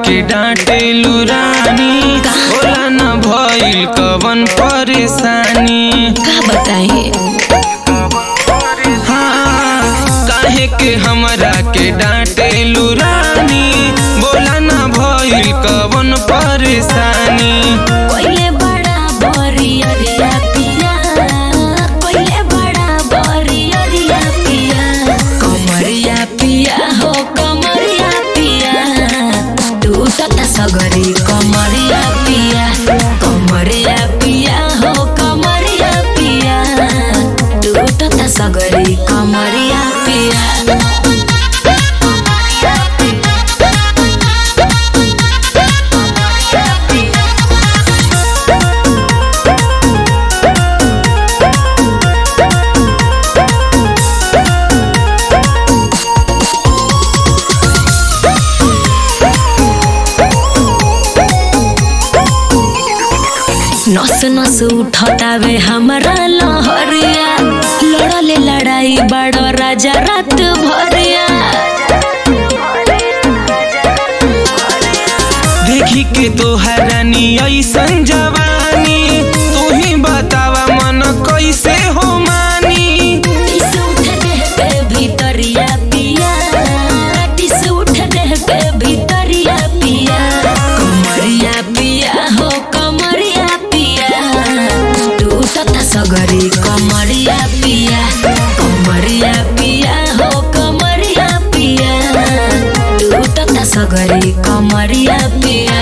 के डांटे लुरानी होला न भइल कवन परेशानी का बताई हाँ काहे के हमरा के डांटे लुरानी बोला न भइल कवन परेशानी कोइले बड़ा बरियरिया पिया कोइले बड़ा बरियरिया पिया कमरिया पिया हो कमरिया पिया टूटता सगरी कमरिया पिया कमरिया पिया हो कमरिया पिया टूटता सगरी कमरिया पिया नस नस उठतावे हमारा लहरिया लड़ले लड़ाई बड़ो राजा रात भरिया देखी के तोहरानी ऐसन जवानी तू ही बतावा मन कैसे हो मानी टिस उठ देह पे भीतरिया पिया टिस उठ देह पे भीतरिया पिया कमरिया पिया हो कमरिया पिया टूटता सगरी कमरिया पिया कमरिया पिया हो कमरिया पिया टूटता सगरी कमरिया पिया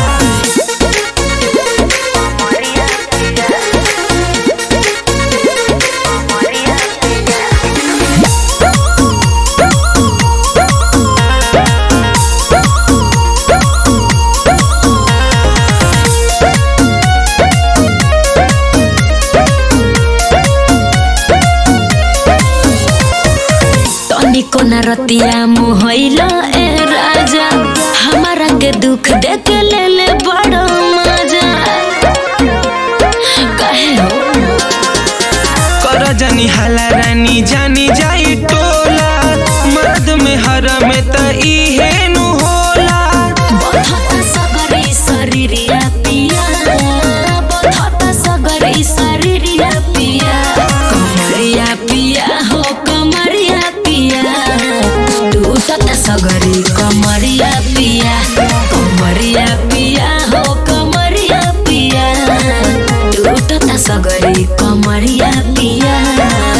तनिको न रतिया मुहैला ए राजा हमारा के दुख देख ले ले बड़ो मजा कहे हो कर जानी हाला रानी जानी जाई टोला मर्द में हर में त इहे नु होला बधत सगरी शरीरिया पिया बधत सगरी शरीरिया पिया कमरिया पिया हो कमरिया पिया टूटत सगरी कमरिया पिया कमरिया पिया हो कमरिया पिया टूटत सगरी कमरिया पिया